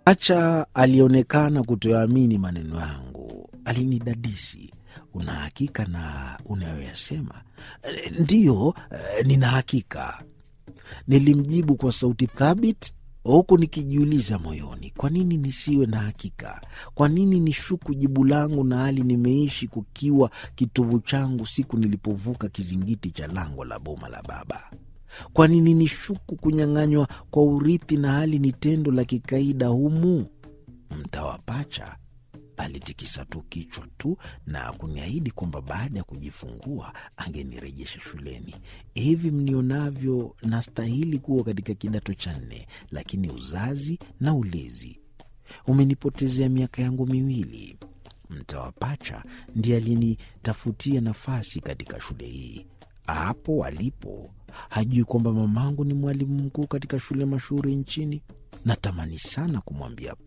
Acha alionekana kutoamini maneno yangu. Alinidadisi, una hakika na unayoyasema? Ndiyo, nina hakika, nilimjibu kwa sauti thabiti, huku nikijiuliza moyoni, kwa nini nisiwe na hakika? Kwa nini nishuku jibu langu na hali nimeishi kukiwa kitovu changu siku nilipovuka kizingiti cha lango la boma la baba? Kwa nini nishuku kunyang'anywa kwa urithi na hali ni tendo la kikaida humu? Mtawa Pacha alitikisa tu kichwa tu na kuniahidi kwamba baada ya kujifungua angenirejesha shuleni. Hivi mnionavyo, nastahili kuwa katika kidato cha nne, lakini uzazi na ulezi umenipotezea miaka yangu miwili. Mtawa Pacha ndiye alinitafutia nafasi katika shule hii. Hapo alipo hajui kwamba mamangu ni mwalimu mkuu katika shule mashuhuri nchini. Natamani sana kumwambia